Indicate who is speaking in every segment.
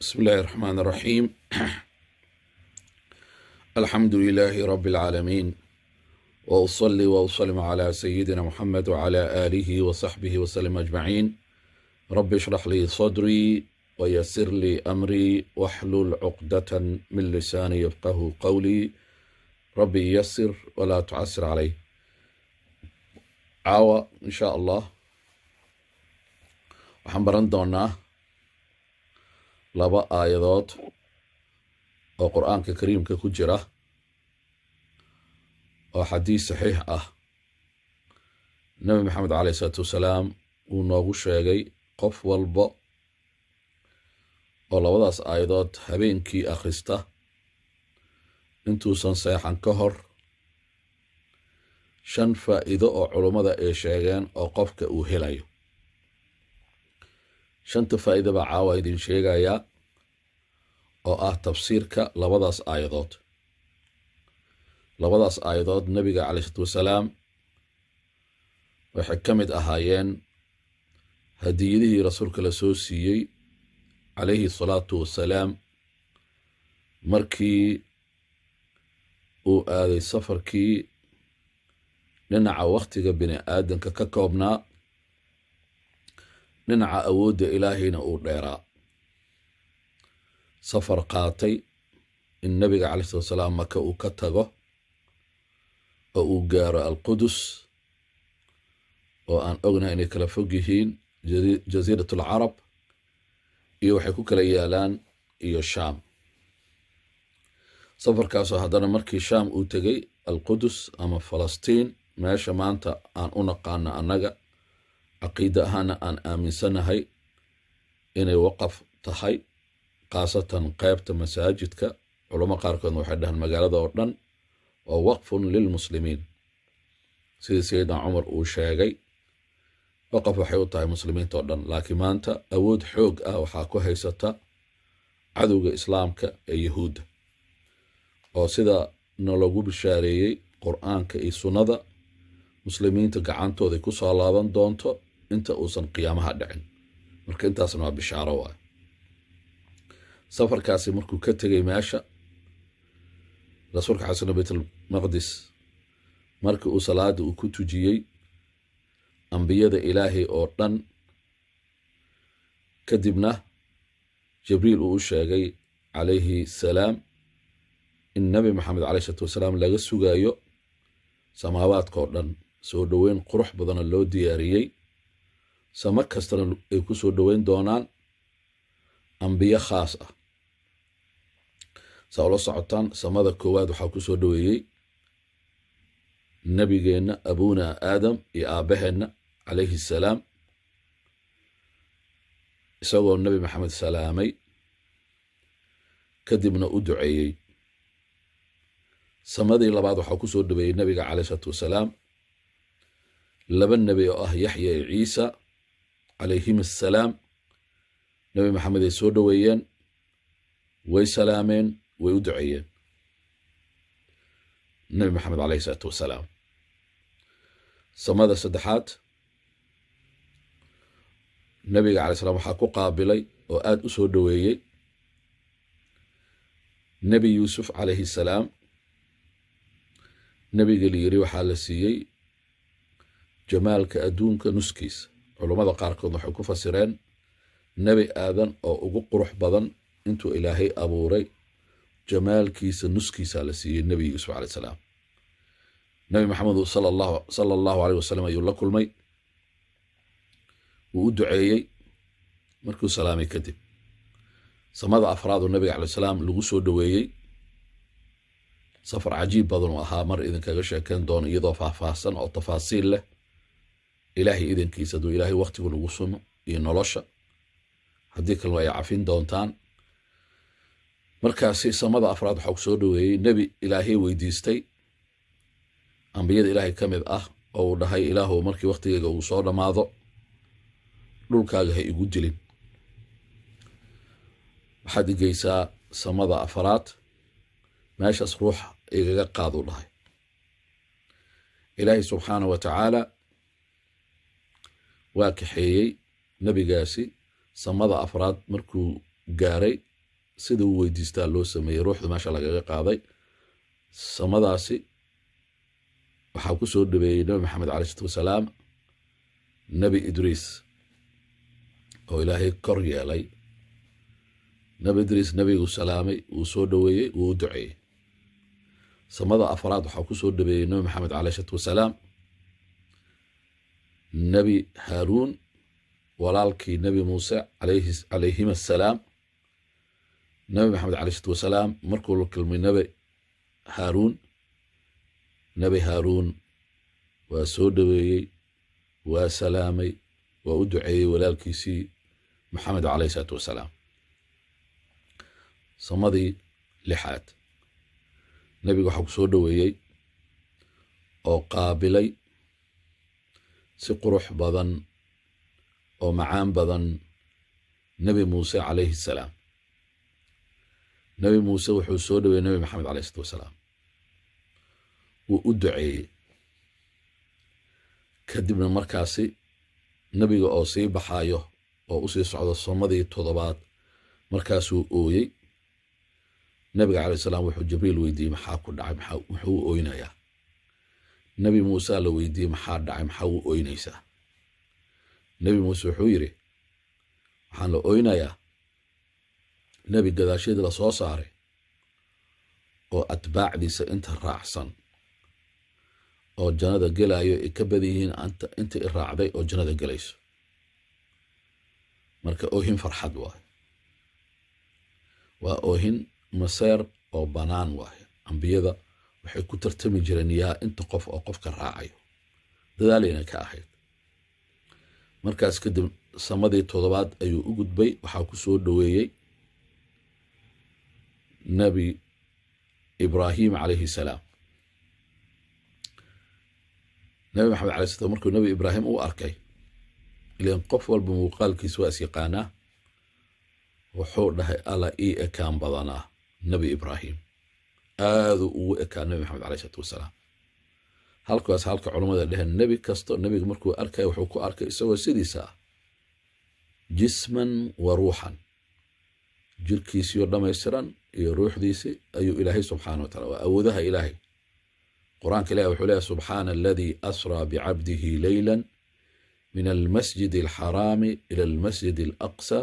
Speaker 1: بسم الله الرحمن الرحيم الحمد لله رب العالمين وأصلي وأسلم على سيدنا محمد وعلى آله وصحبه وسلم أجمعين رب اشرح لي صدري ويسر لي أمري واحلل عقدة من لساني يفقه قولي ربي يسر ولا تعسر عليه caawa insha allah waxaan baran doonaa laba aayadood oo qur'aanka kariimka ku jira oo xadiis saxiix ah nebi maxamed caleyh isalaatu wasalaam uu noogu sheegay qof walba oo labadaas aayadood habeenkii akhrista intuusan seexan ka hor shan faa'iido oo culummada ay sheegeen oo qofka uu helayo shanta faa'iida baa caawa idin sheegayaa oo ah tafsiirka labadaas aayadood labadaas aayadood nebiga caley isalaatu wasalaam waxay ka mid ahaayeen hadiyadihii rasuulka la soo siiyey calayhi salaatu wasalaam markii uu aaday safarkii dhinaca wakhtiga bini aadanka ka koobnaa dhinaca awoodda ilaahayna uu dheeraa safar qaatay in nebiga calai salatu wasalaam maka uu ka tago oo uu gaaro alqudus oo aan ognahay inay kala fog yihiin jasiirat alcarab iyo waxay ku kala yaalaan iyo shaam safarkaasoo haddana markii shaam uu tegey alqudus ama falastiin meesha maanta aan u naqaano annaga caqiide ahaana aan aaminsanahay inay waqaf tahay khaasatan qeybta masaajidka culamo qaarkoodna waxay dhahaan magaalada oo dhan waa waqfun lilmuslimiin sidii sayidna cumar uu sheegay waqaf waxay u tahay muslimiinta oo dhan laakiin maanta awood xoog ah waxaa ku haysata cadowga islaamka ee yahuudda oo sida nalagu bishaareeyey qur'aanka iyo sunnada muslimiinta gacantooday ku soo laaban doonto inta uusan qiyaamaha dhicin marka intaasna waa bishaaro waay safarkaasi markuu ka tegey meesha rasuulka xasana baytulmaqdis markii uu salaada uu ku tujiyey ambiyada ilaahay oo dhan kadibna jibriil uu u sheegay calayhi salaam in nebi maxamed caleyh isalaatu wasalaam laga sugaayo samaawaadka oo dhan soo dhoweyn qurux badana loo diyaariyey samo kastana ay ku soo dhoweyn doonaan ambiyo khaas ah saa ula socotaan samada koowaad waxaa ku soo dhoweeyey nebigeenna abuna aadam iyo aabbaheenna calayhi salaam isagoo nebi maxamed salaamay kadibna u duceeyey samadii labaad waxaa ku soo dhoweeyey nebiga caleyh isalaatu wasalaam laba nebi oo ah yaxya iyo ciisa calayhim assalaam nebi maxamed ay soo dhoweeyeen way salaameen way u duceeyeen nebi maxamed caleyhi isalaatu wasalaam samada saddexaad nebiga calay slam waxaa ku qaabilay oo aad u soo dhoweeyey nebi yuusuf calayhi salaam nebiga la yiri waxaa la siiyey jamaalka adduunka nuskiisa culummada qaarkood waxay ku fasireen nebi aadan oo ugu qurux badan intuu ilaahay abuuray jamaalkiisa nuskiisa la siiyey nebi yuusuf caley salaam nebi maxamed sala allahu aleyh wasalam ayuu la kulmay wuu u duceeyey markuu salaamay kadib samada afraaduu nebiga caley salaam lagu soo dhoweeyey safar cajiib badan uu ahaa mar idinkaga sheekeen doono iyadoo faahfaahsan oo tafaasiil leh ilaahay idankiisa hadduu ilaahay wakhtigu lagu sumo iyo nolosha haddii kalena ay cafin doontaan markaasi samada afraad waxaa ku soo dhoweeyey nebi ilaahay weydiistay ambiyada ilaahay ka mid ah oo uu dhahay ilaahu markii wakhtigeyga uu soo dhammaado dhulkaaga ha igu dilin waxaad igeysaa samada afraad meeshaas ruux igaga qaaduu dhahay ilaahay subxaanah wa tacaala waa kaxeeyey nebigaasi samada afraad markuu gaaray sida uu weydiistaa loo sameeyey ruuxda meesha lagaga qaaday samadaasi waxaa ku soo dhaweeyey nebi maxamed caley isalaatu wasalaam nebi idriis oo ilaahay kor yeelay nebi idriis nebiguu salaamay wuu soo dhoweeyey wuu u duceeyey samada afraad waxaa ku soo dhaweeyey nebi maxamed caley isalaatu wasalaam nebi haaruun walaalkii nebi muuse calayhim assalaam nebi maxamed caley isalaatu wasalaam markuu la kulmay nebi haaruun nebi haaruun waa soo dhoweeyey waa salaamay waa u duceeyey walaalkiisii maxamed caleyh isalaatu wasalaam samadii lixaad nebiga waxaa ku soo dhoweeyey oo qaabilay si qurux badan oo macaan badan nebi muuse calayhi salaam nebi muuse wuxuu soo dhoweeyey nebi maxamed caleyh isalaatu wasalaam wuu u duceeyey kadibna markaasi nebiga oo sii baxaayo oo u sii socdo samadii toddobaad markaasuu ooyey nebiga caley salaam wuxuu jibriil weydiiyey maxaa ku dhacay muxuu u oynayaa nebi muuse la weydiiyey maxaa dhacay maxaa u oynaysaa nebi muuse wuxuu yidhi waxaan la oynayaa nebi gadaasheeda la soo saaray oo atbaacdiisa inta raacsan oo jannada gelaayo ay ka badan yihiin inta i raacday oo jannada gelayso marka oohin farxad waaye waa oohin maseer oo bannaan waaye ambiyada waxay ku tartami jireen yaa inta qof oo qofka raacayo dadaalayna ka ahayd markaas kadib samadii toddobaad ayuu u gudbay waxaa ku soo dhoweeyey nebi ibraahim calayhi salaam nebi maxamed alay slam markuu nebi ibraahim u arkay ilan qof walba muuqaalkiis waa is yaqaanaa wuxuu dhahay alla ii ekaan badanaa nebi ibraahim aaduu ugu ekaa nebi maxamed aley isalaatu wasalaam halkaas halka culammada dheheen nebi kasto nebiga markuu arkaya wuxuu ku arkay isagoo sidiisa ah jisman wa ruuxan jirkiisiyo dhammaystiran iyo ruuxdiisi ayuu ilaahay subxaana wa tacala waa awoodaha ilaahay qur-aanka ilahi wuxuu leeyahy subxaana aladii asraa bicabdihi leyla min almasjid alxaraami ila almasjid alaqsa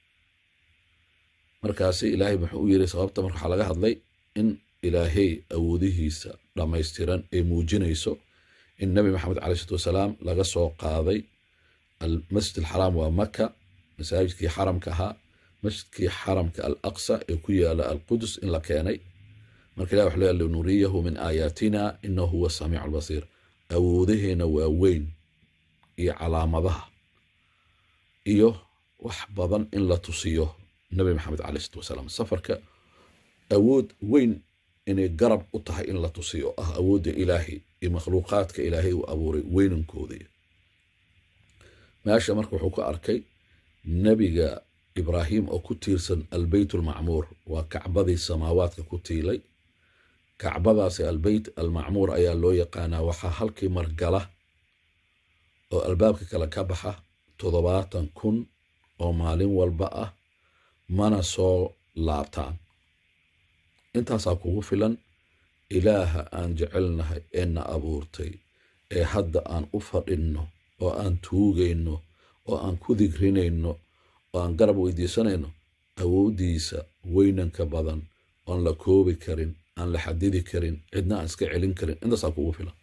Speaker 1: markaasi ilaahay muxuu u yiri sababta marka waxaa laga hadlay in ilaahay awoodihiisa dhammaystiran ay muujinayso in nebi maxamed caley isalaatu wasalaam laga soo qaaday almasjid alxaraam waa maka masaajidkii xaramka ahaa masjidkii xaramka alaqsa ee ku yaala alqudus in la keenay marka ilah wuxuu leeya linuriyahu min aayaatina inahu huwa samiicu albasiir awoodaheena waa weyn iyo calaamadaha iyo wax badan in la tusiyo nebi maxamed caley isalaatu wasalaam safarka awood weyn inay garab u tahay in la tusiyo ah awoodda ilaahay iyo makhluuqaadka ilaahay uu abuuray weynankooda meesha marka wuxuu ku arkay nebiga ibraahim oo ku tiirsan albeyt almacmuur waa kacbadii samaawaadka ku tiilay kacbadaasi albeyt almacmuur ayaa loo yaqaanaa waxaa halkii margala oo albaabka kale ka baxa toddobaatan kun oo maalin walba ah mana soo laabtaan intaasaa kugu filan ilaaha aan jecelnahay ee na abuurtay ee hadda aan u fadhinno oo aan tuugayno oo aan ku digrinayno oo aan garab weydiisanayno awooddiisa weynanka badan oon la koobi karin aan la xadidi karin cidna aan iska celin karin intaasaa kugu filan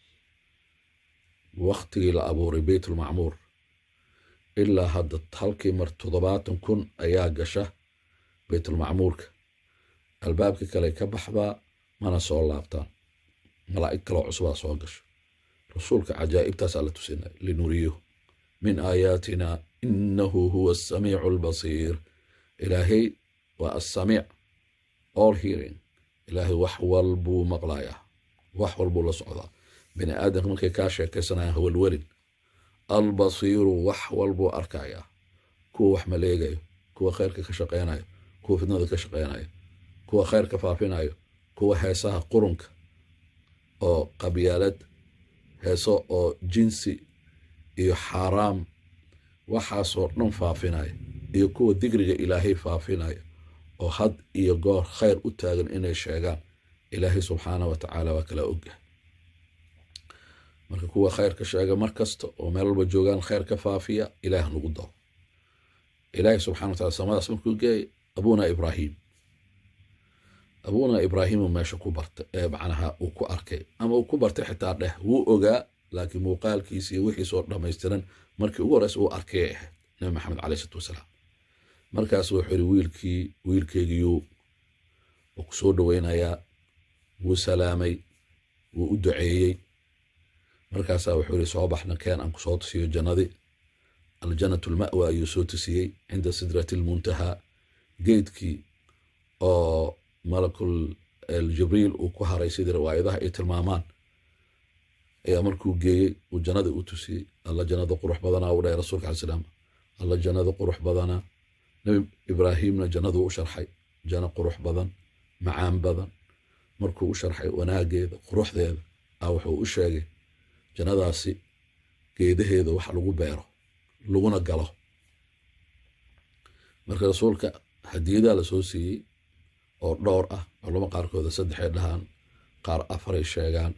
Speaker 1: wakhtigii la abuuray beytulmacmuur ilaa hadda halkii mar toddobaatan kun ayaa gasha beytulmacmuurka albaabka kale ka baxdaa mana soo laabtaan malaa'ig kaloo cusubaa soo gasho rasuulka cajaa'ibtaasaa la tusinay linuriyahu min aayaatina inahu huwa asamiicu albasiir ilaahay waa assamiic all hearing ilaahay wax walbuu maqlayaa wax walbuu la socdaa bini aadamka markay kaa sheekaysanayaan hawalwelin albasiiru wax walbuu arkayaa kuwa wax maleegayo kuwa khayrka ka shaqaynayo kuwa fidnada ka shaqaynayo kuwa khayrka faafinayo kuwa heesaha qurunka oo qabyaalad heeso oo jinsi iyo xaaraam waxaasoo dhan faafinaya iyo kuwa digriga ilaahay faafinaya oo had iyo goor khayr u taagan inay sheegaan ilaahay subxaana wa tacaala waa kala ogyahay marka kuwa khayrka sheega mar kasta oo meel walba joogaan khayr ka faafiya ilaah nagu daro ilaahay subxana wa tacala samadaas markuu geeyay abuna ibraahim abuna ibraahimu meesha ku bartay ee macnaha uu ku arkay ama uu ku bartay xitaa dheh wuu ogaa laakiin muuqaalkiisa iyo wixiisoo dhammaystiran markii ugu horeysa uu arkay ay ahayd nabi maxamed caleyh isalaatu wasalaam markaas wuxuu yidhi wiilkii wiilkeygiyuu wuu ku soo dhoweynayaa wuu salaamay wuu u duceeyey markaasaa wuxuu yidhi soo baxna keen aan ku soo tusiyo jannadii aljanatu lma'wa ayuu soo tusiyey cinda sidrati lmuntahaa geedkii oo malakul jibriil uu ku haray sidii riwaayadaha ay tilmaamaan ayaa markuu geeyey uu jannadii u tusiyey alla jannada qurux badanaa u dhahay rasuulka alai salaam alla jannada qurux badanaa nabi ibraahimna jannaduu u sharxay janno qurux badan macaan badan markuu u sharxay wanaageeda quruxdeeda a wuxuu u sheegay jannadaasi geedaheeda wax lagu beero laguna galo marka rasuulka hadiyadaa lasoo siiyey oo dhowr ah culamo qaarkooda saddexay dhahaan qaar afaray sheegaan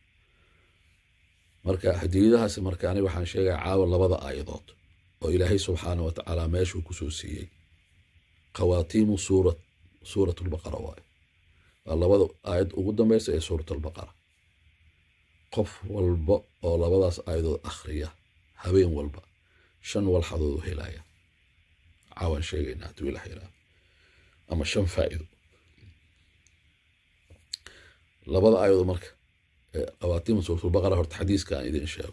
Speaker 1: marka hadiyadahaasi marka ani waxaan sheegaya caawa labada aayadood oo ilaahay subxaana wa tacaala meeshuu kusoo siiyey khawaatiimu suura suurat lbaqara waaye waa labada aayad ugu dambeysa ee suurat albaqara qof walba oo labadaas aayadood akhriya habeen walba shan walxadood u helaya caawaan sheegayna hadduu ilah yiraahdo ama shan faa'iido labada aayadood marka khawaatiima suuratulbaqara horta xadiiska aan idin sheego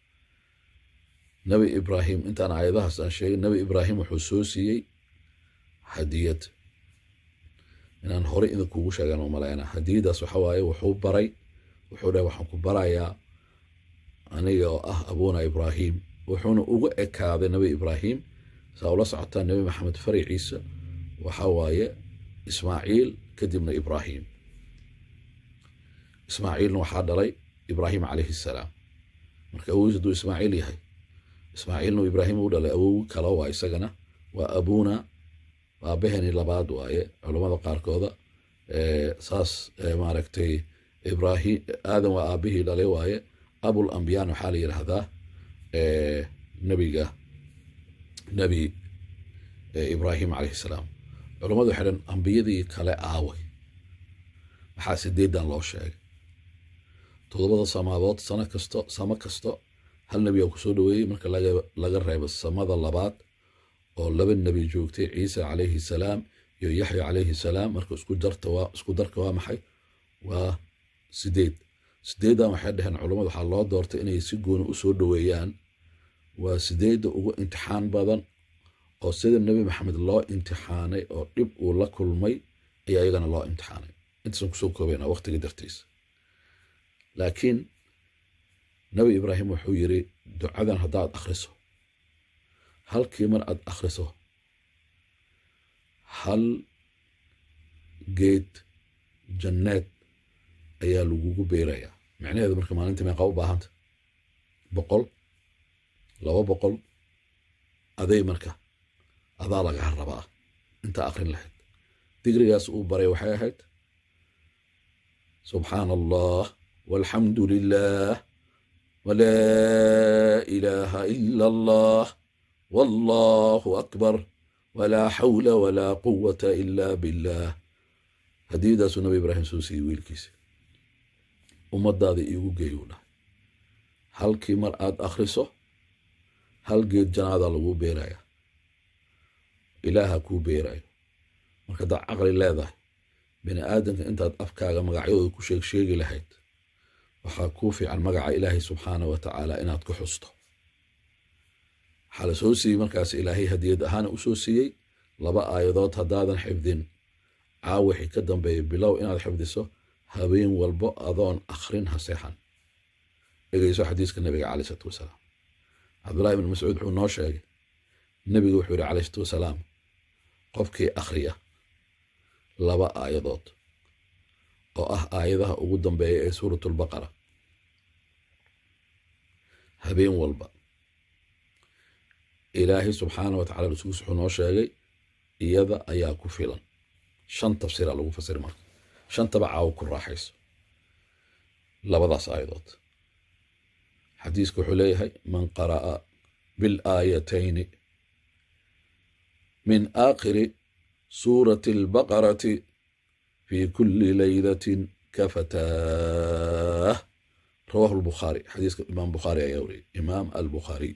Speaker 1: nabi ibraahim intaan aayadahaas aan sheegin nabi ibraahim wuxuu soo siiyey hadiyad inaan horey idinkuugu sheegan u malaynaa hadiyadaas waxa waaye wuxuu baray wuxuu dhahay waxaan ku barayaa aniga oo ah abuna ibraahim wuxuuna uga ekaaday nabi ibraahim saa ula socotaa nabi maxamed faraciisa waxa waaye ismaaciil kadibna ibraahim ismaaciilna waxaa dhalay ibraahim calayhi salaam marka awogiis hadduu ismaaciil yahay ismaaciilna ibraahim u dhalay awowi kale waa isagana waa abuna aabaheni labaad waaye culammada qaarkooda saas maaragtay ibrahim aadan waa aabihii dhalay waaye abul ambiyaan waxaa la yidhaahdaa nebiga nebi ibraahim calayhi salaam culammadu waxay dhan ambiyadii kale aaway maxaa sideedan loo sheegay todobada samaadood sano kasto samo kasto hal nebiyaa ku soo dhoweeyey marka laga reebo samada labaad oo laba nebi joogtay ciisa calayhi salaam iyo yaxya calayhi salaam marka isku darta waa isku darka waa maxay waa sideed sideeddan waxay dhaheen culammadu waxaa loo doortay inay si gooni u soo dhoweeyaan waa sideedda ugu imtixaan badan oo sida nebi maxamed loo imtixaanay oo dhib uu la kulmay ayaa iyagana loo imtixaanay intaasan kusoo koobayna waqtiga dartiisa laakiin nebi ibraahim wuxuu yiri ducadan haddaad akhriso halkii mar aad akhriso hal geed janneed ayaa lagugu beerayaa micnaheedu marka maalintii meeqaa u baahanta boqol laba boqol aday marka adaa lagaa rabaa intaa akrin lahayd digrigaas uu baray waxay ahayd subxaana allah walxamdu lilah walaa ilaaha ila allah wallahu akbar walaa xawla walaa quwata ila billah hadiyadaasuu nabi ibraahim soo siiyey wiilkiisa ummadaada iigu geeyuu dhahay halkii mar aad akhriso hal geed janaadaa laguu beeraya ilaaha kuu beerayo marka haddaad caqli leedahay bini aadamka intaad afkaaga magacyadooda ku sheeg sheegi lahayd waxaa kuu fiican magaca ilaahay subxaana wa tacaala inaad ku xusto waxaa la soo siiyey markaas ilaahay hadiyad ahaana u soo siiyey laba aayadood haddaadan xifdin caawixii ka dambeeya bilow inaad xifdiso habeen walbo adoon akhrin ha seexan dhegeyso xadiiska nabiga caley isalaatu wasalaam cabdullahi ibn mascuud wuxuu noo sheegay nebigu wuxuu yihi caley salatu wasalaam qofkii akhriya laba aayadood oo ah aayadaha ugu dambeeya ee suurat albaqara habeen walba ilaahay subxaana wa tacala rasuulkiis wuxuu noo sheegay iyada ayaa ku filan shan tafsiira lagu fasiri marka shantaba caawo ku raaxayso labadaas aayadood xadiisku wuxuu leeyahay man qara'a bilaayatayni min aakhiri suurati albaqarati fi kuli laylatin kafataah rawahu lbukhaari xadiiska imaam bukhaari ayaa wariyay imaam albukhaariy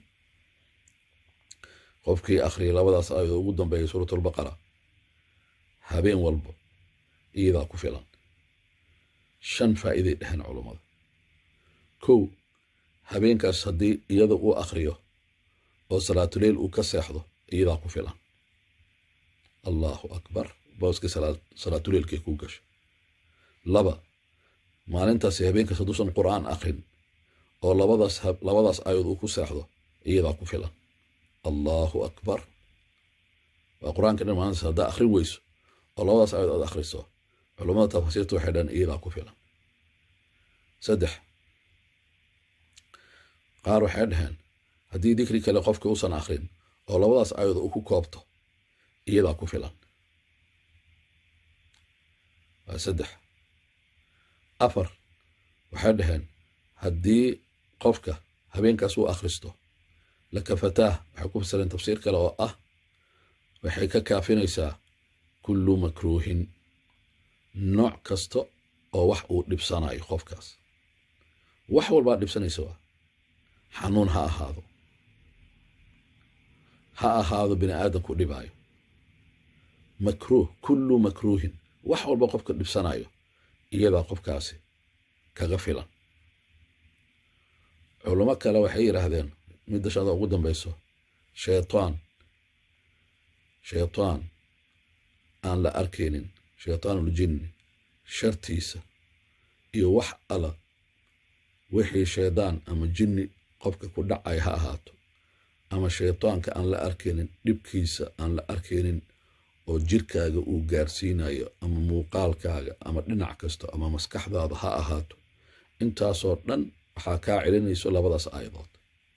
Speaker 1: qofkii akhriyay labadaas aayadood ugu dambeeyay suurat albaqara habeen walba iyadaa ku filan shan faa'iiday dheheen culummada kow habeenkaas haddii iyada uu akhriyo oo salaatuleyl uu ka seexdo iyadaa ku filan allahu akbar booskii salaatuleylkay ku gasho laba maalintaasi habeenkaas hadduusan qur'aan akrin oo labadaas labadaas aayaod uu ku seexdo iyadaa ku filan allahu akbar waa qur-aanka dhan maalintaas haddaa akhrin weyso oo labadaas aayaod aad akhriso culummada tafaasiirta waxay dhan iyadaa ku filan saddex qaar waxay dhaheen haddii dikri kale qofka uusan akrin oo labadaas aayaod uu ku koobto iyadaa ku filan waa saddex afar waxay dhaheen haddii qofka habeenkaas uu akhristo lakafataah waxay ku fasireen tafsiir kale oo ah waxay ka kaafinaysaa kullu makruuhin nooc kasta oo wax uu dhibsanayo qofkaas wax walbaa dhibsanaysa waa xanuun ha ahaado ha ahaado bini aadamku dhibaayo makruuh kullu makruuhin wax walba qofka dhibsanayo iyadaa qofkaasi kaga filan culamo kale waxay yidhaahdeen midda shada ugu dambayso shaytaan shaytaan aan la arkaynin shaytaanuljinni shartiisa iyo wax ala wixii shaydaan ama jinni qofka ku dhacay ha ahaato ama shaytaanka aan la arkaynin dhibkiisa aan la arkaynin oo jirkaaga uu gaarsiinayo ama muuqaalkaaga ama dhinac kasto ama maskaxdaada ha ahaato intaasoo dhan waxaa kaa celinayso labadaas aayadood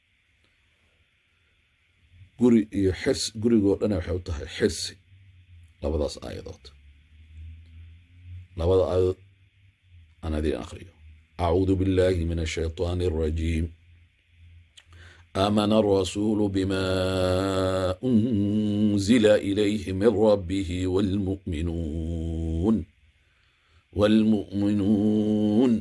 Speaker 1: guri iyo xirs gurigoo dhana waxay u tahay xirsi labadaas aayadood labada aayadood aan adiin akhriyo acuudu billahi min ashaytaani alrajiim آمن الرسول بما أنزل إليه من ربه والمؤمنون والمؤمنون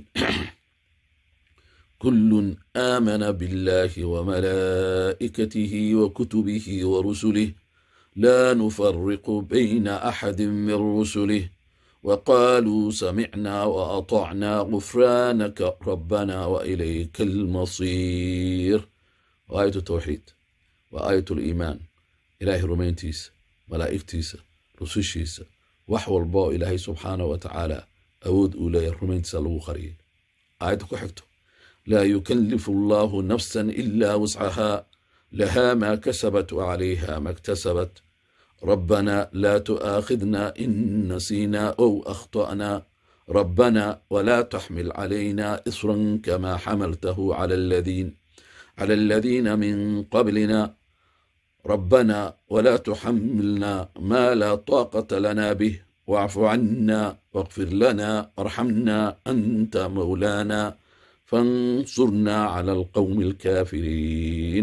Speaker 1: كل آمن بالله وملائكته وكتبه ورسله لا نفرق بين أحد من رسله وقالوا سمعنا وأطعنا غفرانك ربنا وإليك المصير وآية التوحيد وآية الإيمان إلهي رمينتيس ملائكتيس رسوشيس وحو الباء إلهي سبحانه وتعالى أود أولي رمينتيس لو خري آية كحكتو لا يكلف الله نفسا إلا وسعها لها ما كسبت وعليها ما اكتسبت ربنا لا تؤاخذنا إن نسينا أو أخطأنا ربنا ولا تحمل علينا إصرا كما حملته على الذين على الذين من قبلنا ربنا ولا تحملنا ما لا طاقة لنا به واعف عنا واغفر لنا وارحمنا أنت مولانا فانصرنا على القوم الكافرين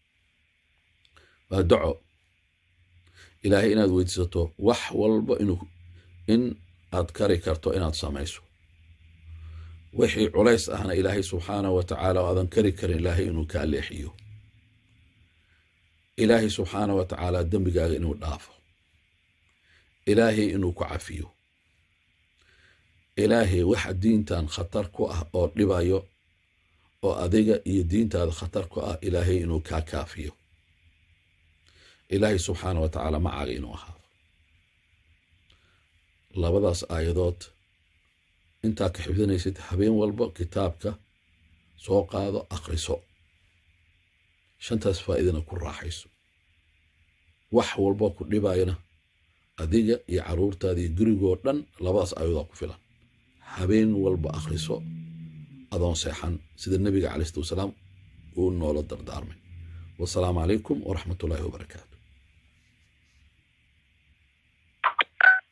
Speaker 1: فدعو ilaahay inaad weydiisato wax walba inuu in aad kari karto inaad samayso wixii culays ahna ilaahay subxaanahu wa tacaala oo aadan kari karin ilaahay inuu kaa leexiyo ilaahay subxaanahu wa tacaala dembigaaga inuu dhaafo ilaahay inuu ku cafiyo ilaahay waxa diintan khatar ku ah oo dhibayo oo adiga iyo diintaada khatar ku ah ilaahay inuu kaa kaafiyo ilaahay subxaana wa tacaala macaaga inuu ahaado labadaas aayadood intaa ka xifdinaysid habeen walba kitaabka soo qaado akhriso shantaas faa'iidana ku raaxayso wax walba ku dhibayana adiga iyo carruurtaada iyo gurigoo dhan labadaas aayadood ku filan habeen walba akhriso adoon seexan sida nebiga calai salatu wasalaam uu noola dardaarmay wasalaamu calaykum waraxmat ullaahi wabarakaatu